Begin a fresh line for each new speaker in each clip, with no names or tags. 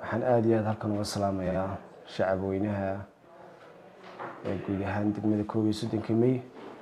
waxaan aada iyo aada halkan uga salaamayaa shacab weynaha ee guud ahaan degmada koob iyo soddonka may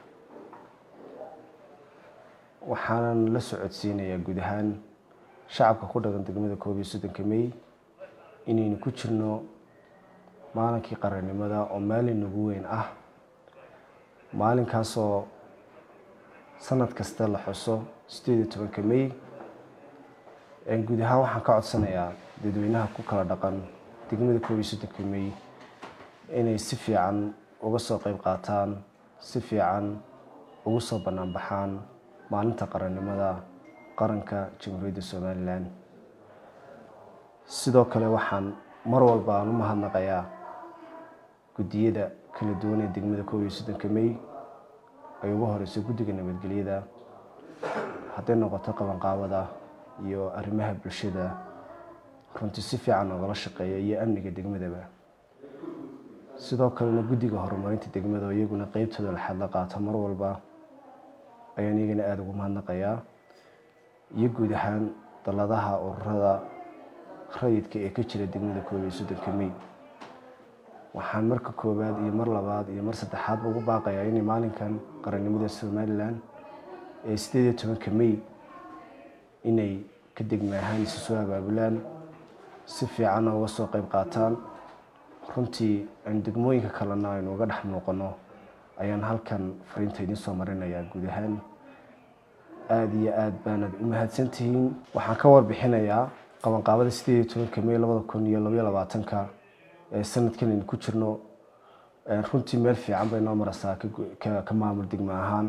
waxaanan la socodsiinayaa guud ahaan shacabka ku dhaqan degmada koob iyo soddonka may inaynu ku jirno maalinkii qarannimada oo maalin nagu weyn ah maalinkaasoo sanad kasta la xuso sideed iyo tobanka may guud ahaan waxaan ka codsanayaa dadweynaha ku kala dhaqan degmada koob iyo soddonka may inay si fiican uga soo qeyb qaataan si fiican ugu soo bannaan baxaan maalinta qarannimada qaranka jamhuuriyadda somalilan sidoo kale waxaan mar walba aan u mahadnaqayaa guddiyada kala duwan ee degmada koob iyo soddonka may ay ugu horeyso guddiga nabadgelyada hadday noqoto qabanqaabada iyo arrimaha bulshada runtii si fiican oogala shaqeeya iyo amniga degmadaba sidoo kalena guddiga horumarinta degmada oo iyaguna qeybtooda laxad la qaata mar walba ayaan iyagana aada ugu mahadnaqayaa iyo guud ahaan dalladaha ururada rayidka ee ka jira degmada koob iyo soddonka may waxaan marka koowaad iyo mar labaad iyo mar saddexaadba ugu baaqayaa inay maalinkan qarannimada somalilan ee sideed iyo tobanka may inay ka degma ahaan isu soo abaabulaan si fiicanna uga soo qeyb qaataan runtii aan degmooyinka kalena aynu uga dhex muuqano ayaan halkan fariinta idiin soo marinayaa guud ahaan aada iyo aada baanad u mahadsantihiin waxaan ka warbixinayaa qabanqaabada sideed iyo tobanka may labada kun iyo labaiyo labaatanka ee sanadkan aynu ku jirno runtii meel fiican bay noo mareysaa ka maamul degmo ahaan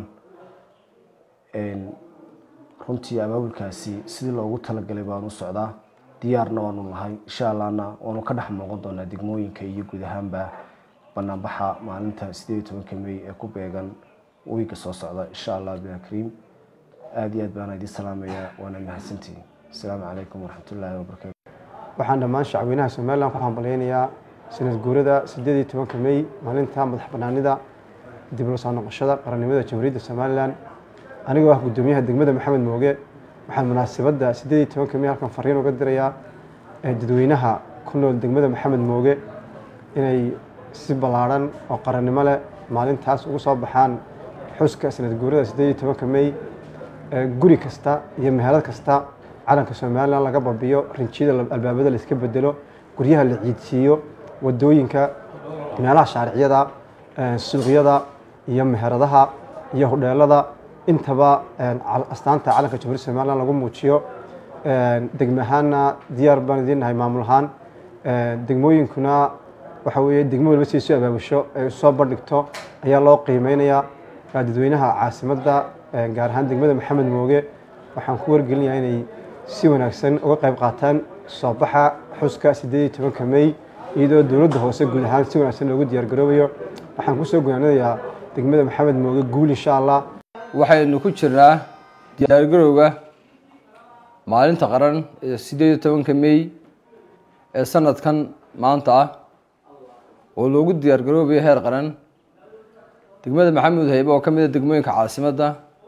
runtii abaabulkaasi sidii loogu talagalay baanu socdaa diyaarna waanu nahay insha allahna waanu ka dhex muuqan doonaa degmooyinka iyo guud ahaanba banaanbaxa maalinta sideed iyo tobanka may ee ku beegan wiiga soo socda insha allah bilakariim aada iyo aad baana idiin salaamayaa waana mahadsantihiin asalaamu calaykum waraxmatullaahi wabarakatu
waxaan dhammaan shacweynaha somalilan ku hambalyeynayaa sanad guurada sideed iyo tobanka may maalinta madax banaanida dib loo soo noqoshada qarannimada jamhuuriyadda somalilan anigoo ah guddoomiyaha degmada maxamed mooge waxaan munaasabadda sideed iyo tobanka may halkan fariin uga dirayaa dadweynaha ku nool degmada maxamed mooge inay si ballaadhan oo qarannimo leh maalintaas ugu soo baxaan xuska sanad guurada sideed iyo tobanka may guri kasta iyo mehelad kasta calanka somalilan laga babiyo rinjiyada albaabada la iska bedelo guryaha la ciidsiiyo wadooyinka meelaha shaariciyada suuqyada iyo meheradaha iyo hodheelada intaba astaanta calanka jamhuuriyadda somalilan lagu muujiyo degme ahaanna diyaar baan idiin nahay maamul ahaan degmooyinkuna waxa weeye degmo walba si isu abaabusho ay soo bandhigto ayaa loo qiimeynayaa dadweynaha caasimadda gaar ahaan degmada maxamed mooge waxaan ku wargelinayaa inay si wanaagsan uga qayb qaataan soo baxa xuska sideed iyo tobanka may iyadoo dowladda hoose guud ahaan si wanaagsan loogu diyaargaroobayo waxaan kusoo gunaanadayaa degmada maxamed mooge guul insha allah
waxaynu ku jirnaa diyaargarowga maalinta qaran ee sideed iyo tobanka may ee sanadkan maanta ah oo loogu diyaargaroobayo heer qaran degmada maxamed haybe oo ka mid a degmooyinka caasimadda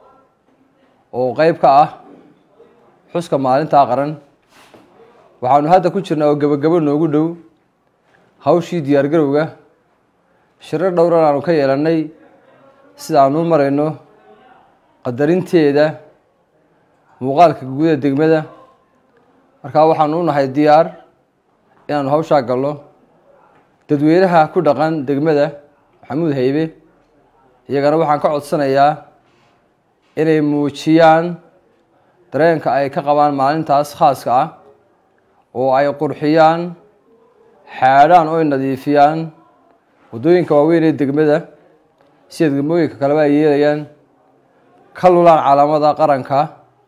oo qeyb ka ah xuska maalintaa qaran waxaanu hadda ku jirnaa oo gebagabo noogu dhow hawshii diyaargarowga shirar dhowran aanu ka yeelannay sida aanu u marayno qadarinteeda muuqaalka guud ee degmada markaa waxaanu u nahay diyaar inaanu hawshaa galno dadweynaha ku dhaqan degmada maxamuud haybe iyagana waxaan ka codsanayaa inay muujiyaan dareenka ay ka qabaan maalintaas khaaska ah oo ay qurxiyaan xaadhaan oo ay nadiifiyaan waddooyinka waaweyn ee degmada sida degmooyinka kaleba ay yeelayaan ka lulaan calaamada qaranka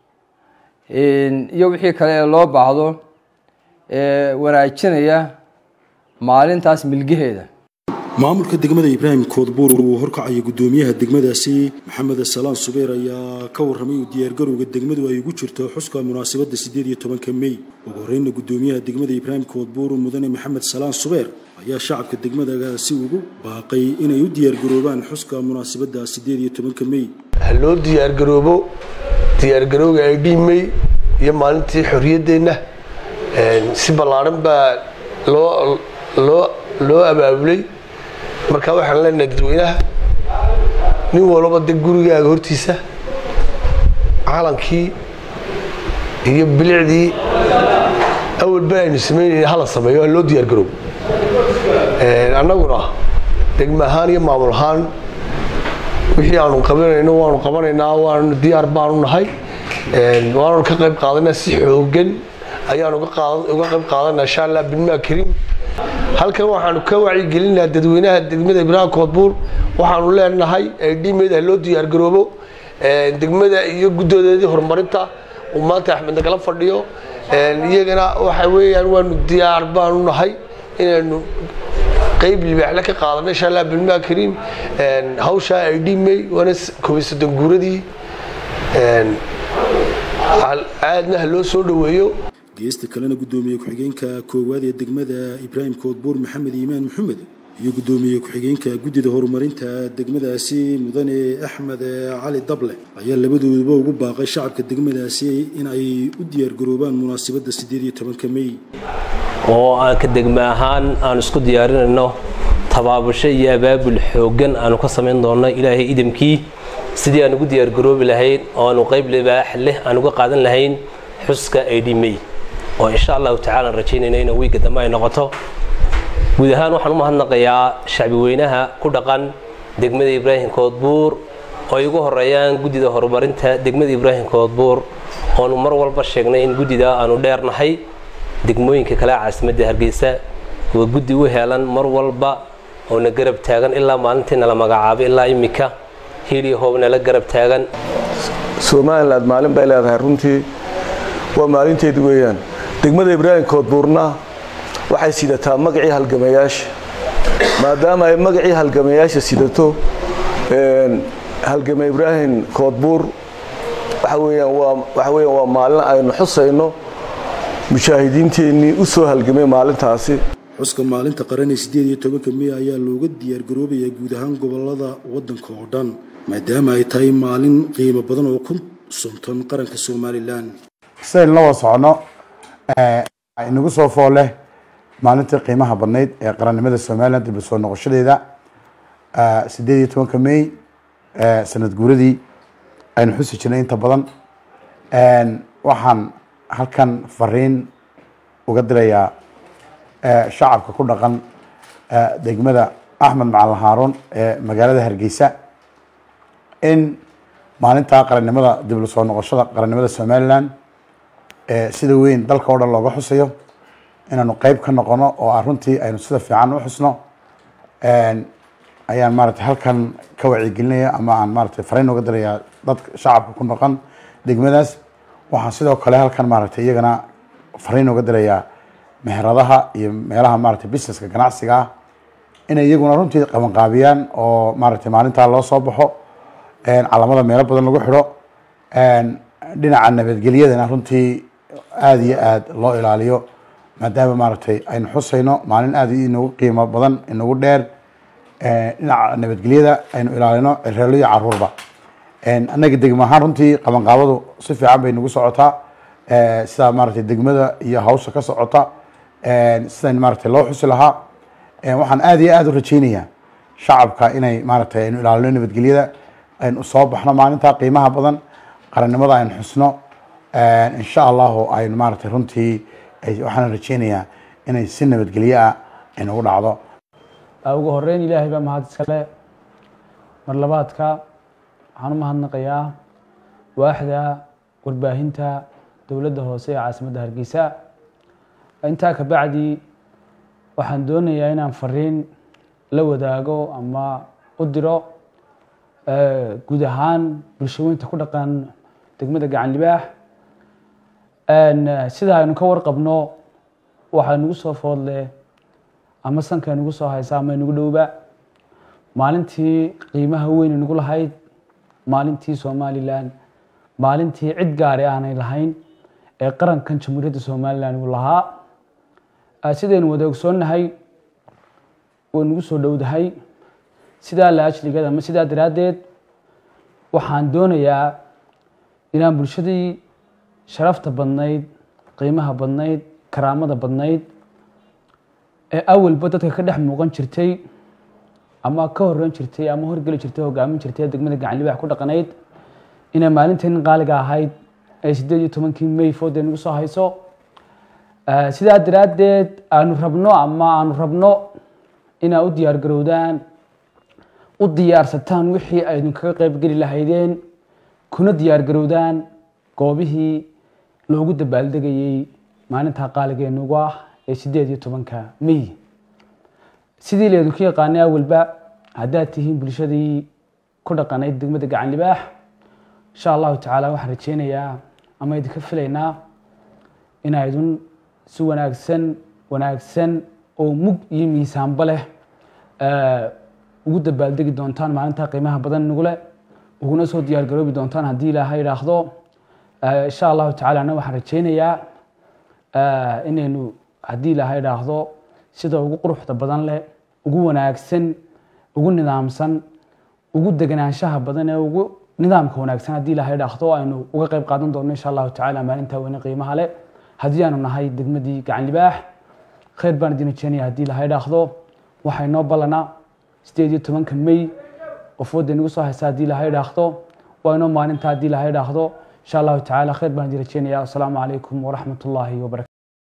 iyo wixii kale ee loo baahdo ee wanaajinaya maalintaas milgaheeda
maamulka degmada ibraahim koodbuur uu horkacaya guddoomiyaha degmadaasi maxamed salaan subeer ayaa ka warramay uu diyaargarowga degmadu ay ugu jirto xuska munaasabadda siddeed iyo tobanka mey ugu horreyna guddoomiyaha degmada ibraahim koodbuur mudane maxamed salaan subeer ayaa shacabka degmadagaasi ugu baaqay inay u diyaargaroobaan xuska munaasabadda siddeed iyo tobanka mey
ha loo diyaargaroobo diyaargarowga ay dhiimay iyo maalintii xorriyaddeenna si ballaaran baa loo loo loo abaabulay marka waxaan leenahay dadweynaha nin walba de gurigaaga hortiisa calankii iyo bilicdii awalba aynu samaynayna hala sameeyo loo diyaar garow annaguna degma ahaan iyo maamul ahaan wixii aanu qabanayno waanu qabanaynaa waanu diyaar baanu nahay waanu ka qayb qaadanaa si xoogan ayaanu uga qayb qaadanaa insha allah bilmaa kariim halkan waxaanu ka wacyigelinaa dadweynaha degmada ibraahim koodbuur waxaanu leenahay dhimeed ha loo diyaar garoobo degmada iyo guddoodeedii horumarinta uu maanta axmed nagala fadhiyo iyagana waxa weeyaan waanu diyaar baanu nahay inaynu qayb libaaxle ka qaadano insha allah bilmaa kariim hawshaa ay dhimay waana koobiy soddon guuradii aadna ha loo soo dhoweeyo
geesta kalena guddoomiye ku-xigeenka koowaad ee degmada ibraahim koodbuur maxamed iimaan maxamed iyo guddoomiye ku-xigeenka guddida horumarinta degmadaasi mudane axmed cali dable ayaa labadooduba ugu baaqay shacabka degmadaasi in ay u diyaargaroobaan munaasabadda siddeed iyo tobanka mey
oo aan ka degma ahaan aan isku diyaarinayno tabaabasho iyo abaabul xooggan aanu ka samayn doonno ilaahay idamkii sidii aan ugu diyaargaroobi lahayn oo aanu qayb libaax leh aan uga qaadan lahayn xuska ay dhimay oo insha allahu tacala aan rajaynayna in wiigga dambe ay noqoto guud ahaan waxaan u mahadnaqayaa shacbi weynaha ku dhaqan degmada ibraahim koodbuur oo ay ugu horeeyaan guddida horumarinta degmada ibraahim koodbuur oonu mar walba sheegnay in guddida aanu dheernahay degmooyinka kale caasimadda hargeysa waa guddi u heelan mar walba oo na garab taagan ilaa maalintii nala magacaabay ilaa imika hiliyo hoob nala garab taagan
somalilan maalin bay leedahay runtii waa maalinteedu weeyaan degmada ibraahim koodbuurna waxay sidataa magacii halgamayaasha maadaama ay magacii halgamayaasha sidato halgame ibraahim koodbuur waxa weeyaan waa waxa weeyaan waa maalin aynu xusayno mujaahidiinteennii u soo halgamay maalintaasi
xuska maalinta qaran ee siddeed iyo tobanka mey ayaa looga diyaargaroobayaa guud ahaan gobolada waddanka oo dhan maadaama ay tahay maalin qiimo badan oo ku suntan qaranka somalilan
sidaynu la wada soconno inagu soo foole maalintii qiimaha badnayd ee qarannimada somalilan dib u soo noqoshadeeda siddeed iyo tobanka mey sanad guuradii aynu xusi jirnay inta badan waxaan halkan fariin uga dirayaa shacabka ku dhaqan degmada axmed macalin haaruun ee magaalada hargeysa in maalintaa qarannimada dib u soo noqoshada qarannimada somalilan sida weyn dalka oo dhan looga xusayo inaanu qeyb ka noqono oo aan runtii aynu sida fiican u xusno ayaan maaragtay halkan ka wacyigelinaya ama aan maaragtay fariin uga dirayaa dadka shacabka ku noqon degmadaas waxaan sidoo kale halkan maaragtay iyagana fariin uga dirayaa meheradaha iyo meelaha maaragtay businesska ganacsiga ah inay iyaguna runtii qabanqaabiyaan oo maaragtay maalintaa loo soo baxo calamada meelo badan lagu xidho dhinaca nabadgelyadana runtii aada iyo aada loo ilaaliyo maadaama maaragtay aynu xusayno maalin aada inagu qiimo badan inagu dheer dhinaca nabadgelyada aynu ilaalino reelo iyo caruurba annaga degmo ahaan runtii qabanqaabadu si fiican bay nagu socotaa sidaa maaragtay degmada iyo hawsha ka socota sidan maaragtay loo xusi lahaa waxaan aada iyo aada u rajeynayaa shacabka inay maaragtay aynu ilaalino nabadgelyada aynu soo baxno maalinta qiimaha badan qarannimada aynu xusno insha allahu aynu maaragtay runtii waxaan rajeynayaa inay si nabadgelyo ah aynugu dhacdo
ugu horeyn ilaahay baa mahad iskale mar labaadka waxaan u mahadnaqayaa waaxda warbaahinta dowladda hoose ee caasimadda hargeysa intaa ka bacdi waxaan doonayaa inaan fariin la wadaago ama u diro guud ahaan bulshooyinta ku dhaqan degmada gacan libaax sida aynu ka warqabno waxaa nagu soo foodle ama sanka nagu soo haysa ama nagu dhowba maalintii qiimaha weyn nagu lahayd maalintii somalilan maalintii cid gaari aanay lahayn ee qarankan jamhuuriyadda somalilan uu lahaa sidaynu wada ogsoonnahay way nagu soo dhowdahay sidaa la ajligeed ama sidaa daraaddeed waxaan doonayaa inaan bulshadii sharafta badnayd qiimaha badnayd karaamada badnayd ee awalba dadka ka dhex muuqan jirtay ama ka horeyn jirtay ama horgeli jirtay hogaamin jirtay ee degmada gacan libaax ku dhaqanayd inay maalintan qaaliga ahayd ee sideed iyo tobankii may foodee nagu soo hayso sidaa daraaddeed aanu rabno ama aanu rabno inaa u diyaar garowdaan u diyaarsataan wixii aydin kaga qaybgeli lahaydeen kuna diyaar garowdaan goobihii loogu dabaaldegayey maalintaa qaaligeenugu ah ee sideed iyo tobanka may sidii laydinku yaqaanay awalba haddaad tihiin bulshadii ku dhaqanayd degmada gacan libaax insha allahu tacaala waxaan rajeynayaa ama idinka filaynaa inaydun si wanaagsan wanaagsan oo mug iyo miisaanba leh ugu dabaaldegi doontaan maalintaa qiimaha badan nagu leh uguna soo diyaar garoobi doontaan haddii ilaahay idhaahdo insha allahu tacala ana waxaan rajeynayaa inaynu haddii ilaahay idhaahdo sida ugu quruxda badan leh ugu wanaagsan ugu nidaamsan ugu deganaanshaha badan ee ugu nidaamka wanaagsan haddii ilaahay idhaahdo aynu uga qayb qaadan doono insha allahu tacala maalintaa weyne qiimaha leh haddii aanu nahay degmadii gacan libaax khayr baan idin rajeynaya haddii ilaahay idhaahdo waxaa inoo ballanaa sideed iyo tobanka may qofooda inagu soo haysa haddii ilaahay idhaahdo waa inoo maalinta haddii ilaahay idhaahdo insha allahu tacala khayr baan idin rajeynaya asalaamu calaykum waraxmat ullaahi wabarakatu